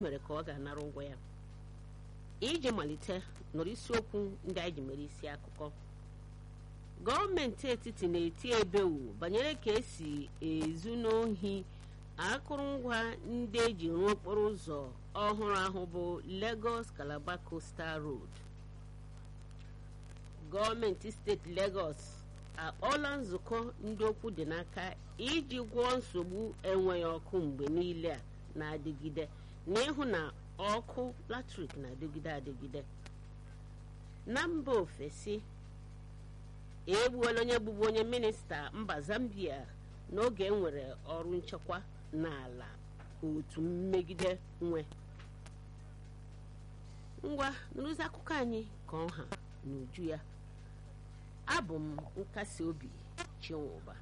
mere ka ọ ga-anara ụgwọ ya iji malite nụrụ isiokwu ndị anyị ji mere isi akụkọ gọọmenti etiti na-eti ebewu banyere ka esi ezu n'ohi akụrụngwa ndị eji rụọ okporo ụzọ ọhụrụ ahụ bụ Lagos Calabar Coastal Road gọọmenti steeti Lagos akpọọla nzukọ ndị okwu dị n'aka iji gwọọ nsogbu enweghị ọkụ mgbe niile a na-adịgide na ịhụ na ọkụ latrik na-adịgide adịgide na mba ofesi egbuola onye bụbu onye minista mba Zambia n'oge enwere ọrụ nchekwa n'ala otu mmegide nwe ngwa nrụzi akụkọ anyị ka ọha n'uju ya abụ m nkasi obi chinwụba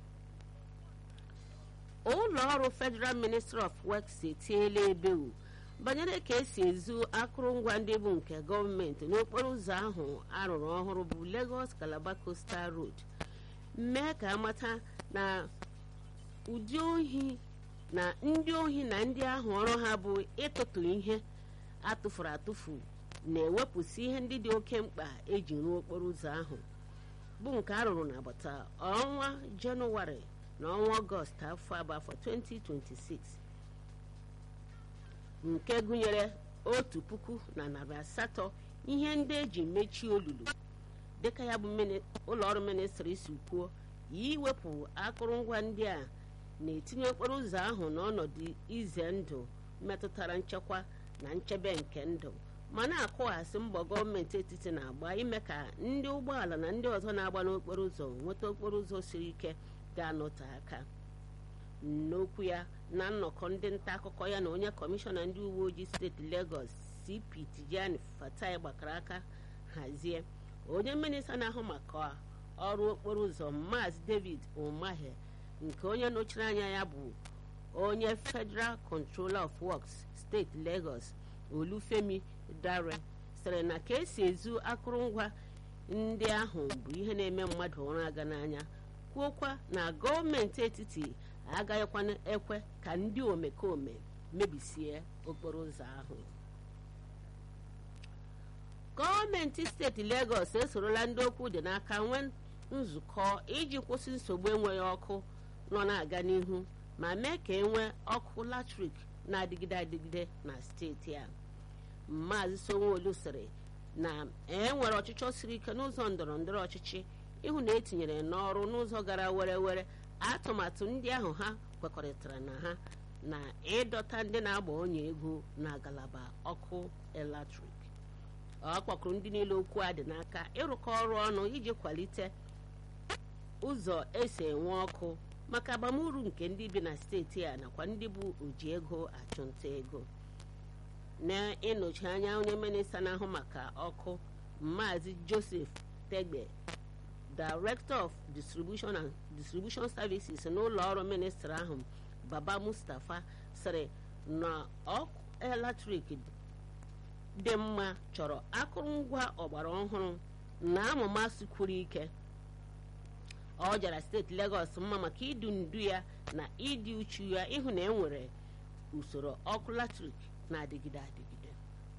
ụlọ ọrụ Federal Ministry of Works etiela ebewu banyere ka esi ezu akụrụngwa ndị bụ nke gọọmenti n'okporo ụzọ ahụ arụrụ ọhụrụ bụ Lagos Calabar Coastal Road mee ka amata na ụdị ohi na ndị ohi na ndị ahụ ọrụ ha bụ ịtụtụ ihe atụfuru atụfu na-ewepụsị ihe ndị dị oke mkpa eji rụọ okporo ụzọ ahụ bụ nke a rụrụ n'agbata ọnwa jenụwarị na ọnwa ọgọst afọ abụ afọ 2026 nke gụnyere otu puku na narị asatọ ihe ndị eji mechie olulu dịka ya bụ ụlọọrụ ministri si kwuo iwepụ akụrụngwa ndị a na-etinye okporo ụzọ ahụ n'ọnọdụ ize ndụ metụtara nchekwa na nchebe nke ndụ ma na-akụghasị mbọ gọọmenti etiti na-agba ime ka ndị ụgbọala na ndị ọzọ na-agba n'okporo ụzọ nweta okporo ụzọ siri ike ga-anọte aka n'okwu ya na nnọkọ ndị nta akụkọ ya na onye kọmishọna ndị uwe ojii steeti Lagos CP Tijani Fatai gbakọrọ aka hazie onye minista na-ahụ maka ọrụ okporo ụzọ Maazị David Umahi nke onye nọchiri anya ya bụ onye Federal Controller of Works steeti Lagos Olufemi Dare sịrị na ka esi ezu akụrụngwa ndị ahụ bụ ihe na-eme mmadụ ụra aga n'anya kwuokwa na gọọmenti etiti agaghịkwa ekwe ka ndị omekome mebisie okporo ụzọ ahụ gọọmenti steeti Lagos esorola ndị okwu dị n'aka nwee nzukọ iji kwụsị nsogbu enweghị ọkụ nọ na-aga n'ihu ma mee ka enwee ọkụ latrik na-adịgide adịgide na steeti a Maazị Sanwo-Olu sịrị na e nwere ọchịchọ siri ike n'ụzọ ndọrọ ndọrọ ọchịchị ịhụ na etinyere n'ọrụ n'ụzọ gara were were atụmatụ ndị ahụ ha kwekọrịtara na ha na ịdọta ndị na-agba onye ego na ngalaba ọkụ eletrik ọ kpọkụrụ ndị niile okwu a dị n'aka ịrụkọ ọrụ ọnụ iji kwalite ụzọ esi enwe ọkụ maka agbamuru nke ndị bi na steeti a nakwa ndị bụ oji ego achụnta ego na-ịnọchi anya onye minista na-ahụ maka ọkụ Maazị Joseph Tegbe Director of Distribution and Distribution Services n'ụlọ ọrụ minista ahụ Baba Mustapha sịrị na ọkụ eletrik dị mma chọrọ akụrụngwa ọgbara ọhụrụ na amụma sikwuru ike ọ jara steeti Lagos mma maka idu ndu ya na ịdị uchu ya ịhụ na enwere usoro ọkụ latrik na-adịgide adịgide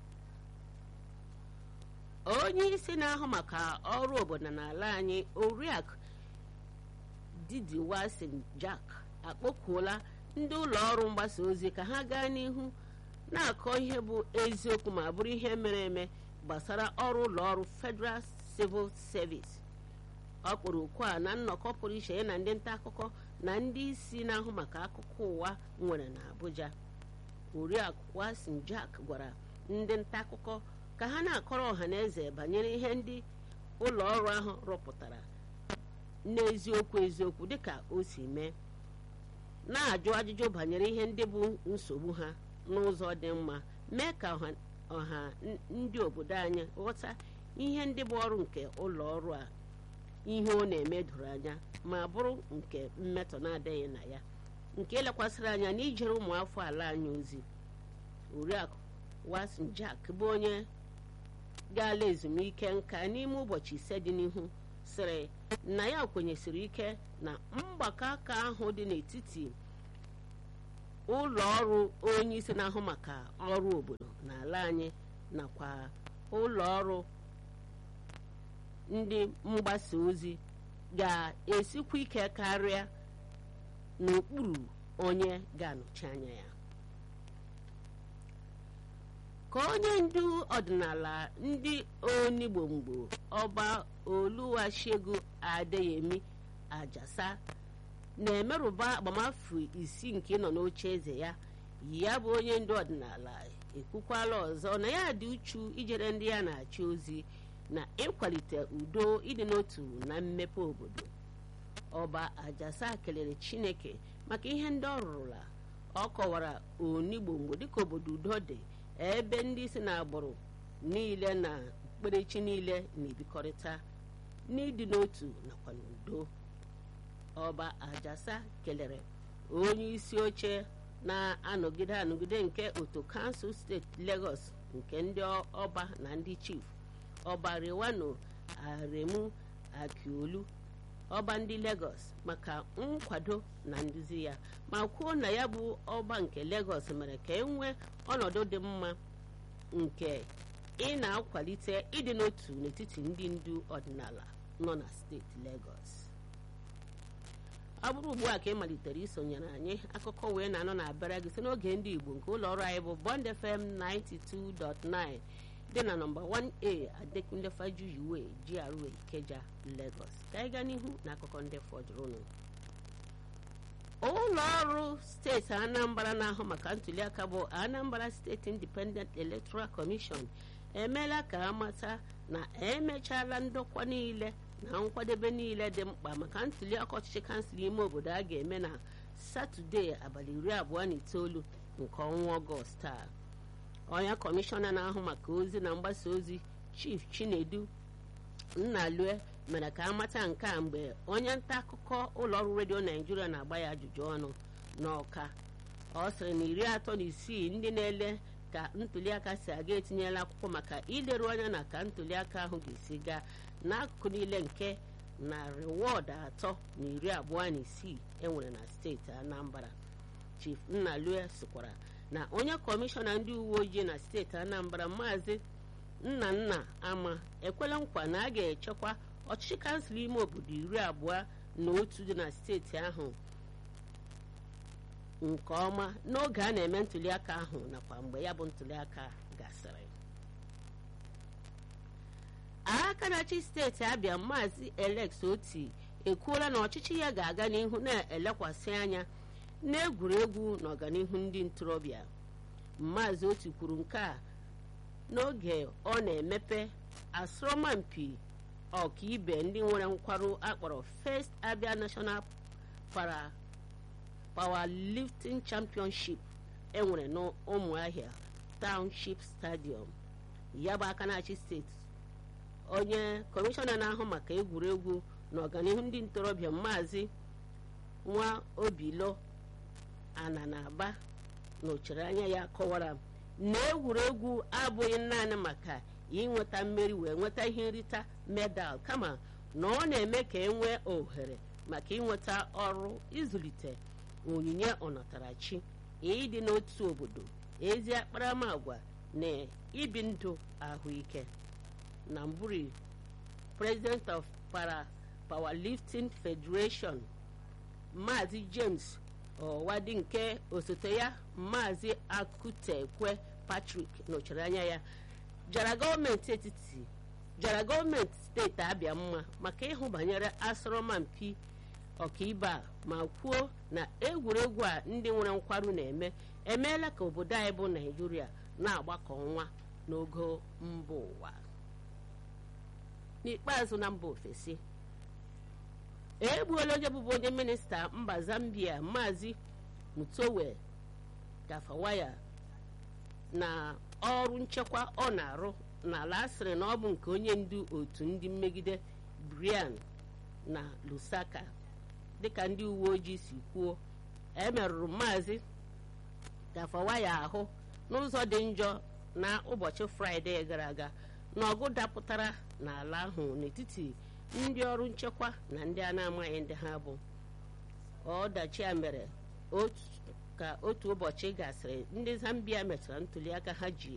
onye isi na-ahụ maka ọrụ obodo n'ala anyị oriakụ Didi Wilson Jack akpọkuola ndị ụlọ ọrụ mgbasa ozi ka ha gaa n'ihu na-akọ ihe bụ eziokwu ma bụrụ ihe mere eme gbasara ọrụ ụlọ ọrụ Federal Civil Service ọ kpọrọ okwu a na nnọkọ pụrụ iche ya na ndị nta akụkọ na ndị isi na-ahụ maka akụkọ ụwa nwere na Abuja oriakụ Wilson Jack gwara ndị nta akụkọ ka ha na-akọrọ ọha na eze banyere ihe ndị ụlọ ọrụ ahụ rụpụtara n'eziokwu eziokwu dịka o si mee na-ajụ ajụjụ banyere ihe ndị bụ nsogbu ha n'ụzọ dị mma mee ka ọha ndị obodo anyị ghọta ihe ndị bụ ọrụ nke ụlọ ọrụ a ihe ọ na-eme doro anya ma bụrụ nke mmetọ na-adịghị na ya nke lekwasịrị anya n'ijere ụmụafọ ala anyị ozi oriakụ Wilson Jack bụ onye gaala ezumike nka n'ime ụbọchị ise dị n'ihu sịrị na ya kwenyesiri ike na mgbakọ aka ahụ dị n'etiti ụlọ ọrụ onye isi na-ahụ maka ọrụ obodo n'ala anyị nakwa ụlọ ọrụ ndị mgbasa ozi ga-esikwa ike karịa n'okpuru onye ga-anọchi anya ya ka onye ndu ọdịnala ndị onigbomgbo ọba oluwashegu adeyemi ajasa na-emerụba agbamafọ isii nke nọ n'oche eze ya ya bụ onye ndu ọdịnala ekwukwala ọzọ na ya dị uchu ijere ndị ya na-achị ozi na ịkwalite udo ịdị n'otu na mmepe obodo ọba ajasa kelere chineke maka ihe ndị ọ rụrụla ọ kọwara onigbomgbo dịka obodo udo dị ebe ndị si n'agbụrụ niile na okpukperechi niile na-ebikọrịta n'ịdị n'otu nakwa n'udo ọba ajasa kelere onye isi oche na-anọgide anọgide nke otu kansụl steeti Lagos nke ndị ọba na ndị chief ọba rewano aremu akiolu ọba ndị Lagos maka nkwado na nduzi ya ma kwuo na ya bụ ọba nke Lagos mere ka e nwee ọnọdụ dị mma nke ị na-akwalite ịdị n'otu n'etiti ndị ndu ọdịnala nọ na steeti Lagos ọ bụrụ ugbu a ka ị malitere isonyere anyị akụkọ wee na-anọ na-abịara gị site n'oge ndị Igbo nke ụlọ ọrụ anyị bụ Bond FM 92.9 dị na nọmba 1A Adekunle Fajuyiwe GRA Ikeja Lagos ka anyị gaa n'ihu na akụkọ ndị fọdụrụnụ ụlọ ọrụ steeti Anambra na-ahụ maka ntuliaka bụ Anambra State Independent Electoral Commission emeela ka amata na emechala ndokwa niile na nkwadebe niile dị mkpa maka ntuliaka ọchịchị kansụl ime obodo a ga-eme na satọde abalị iri abụọ na itoolu nke ọnwa ọgọst a onye kọmishọna na-ahụ maka ozi na mgbasa ozi chief chinedu nnalue mere ka amata nke a mgbe onye nta akụkọ ụlọọrụ redio naijiria na-agba ya ajụjụ ọnụ n'ọka ọ sịrị na iri atọ na isii ndị na-ele ka ntuliaka si aga etinyela akwụkwọ maka ileru anya na ka ntuliaka ahụ ga-esi gaa n'akụkụ niile nke narị wọdụ atọ na iri abụọ na isii enwere na steeti anambra chief nnalue sikwara na onye kọmishọna ndị uwe ojii na steeti anambra maazị nna nna ama ekwela nkwa na a ga-echekwa ọchịchị kansụl ime obodo iri abụọ na otu dị na steeti ahụ nke ọma n'oge a na-eme ntuliaka ahụ nakwa mgbe ya bụ ntuliaka gasịrị aka na-achị steeti abịa maazị Alex Oti ekwuola na ọchịchị ya ga-aga n'ihu na-elekwasị anya n'egwuregwu na ọganihu ndị ntorobịa maazị Oti kwuru nke a n'oge ọ na-emepe asọmpi ọkaibe ndị nwere nkwarụ akpọrọ First Abia National Para Powerlifting Championship enwere n'ụmụahịa Township Stadium ya bụ aka na-achị steeti onye kọmishọna na-ahụ maka egwuregwu na ọganihu ndị ntorobịa maazị nwa obilo ana na-aba nọchiri anya ya kọwara na egwuregwu abụghị naanị maka inweta mmeri wee nweta ihe nrita medal kama na ọ na-eme ka e nwee ohere maka inweta ọrụ ịzụlite onyinye ọnọtarachi ịdị n'otu obodo ezi akparamagwa na ibi ndụ ahụike na mburi president of para powerlifting federation maazị james ọwadi nke osote ya maazị akutekwe patrick nọchiri anya ya jara gọọmenti etiti jara gọọmenti steeti abịa mma maka ịhụ banyere asọrọmpi ọkaibe a ma kwuo na egwuregwu a ndị nwere nkwarụ na-eme emeela ka obodo anyị bụ naijiria na-agbakọ nwa n'ogo mba ụwa n'ikpeazụ na mba ofesi egbuola onye bụbu onye minista mba zambia maazị mutowe gafawaya na ọrụ nchekwa ọ na-arụ n'ala asịrị na ọ bụ nke onye ndu otu ndị mmegide brian na lusaka dịka ndị uwe ojii si kwuo emerụrụ maazị gafawaya ahụ n'ụzọ dị njọ na ụbọchị fraịde gara aga na ọgụ dapụtara n'ala ahụ n'etiti ndị ọrụ nchekwa na ndị a na-amaghị ndị ha bụ ọdachi a mere otu ka otu ụbọchị gasịrị ndị zambia mechara ntuliaka ha ji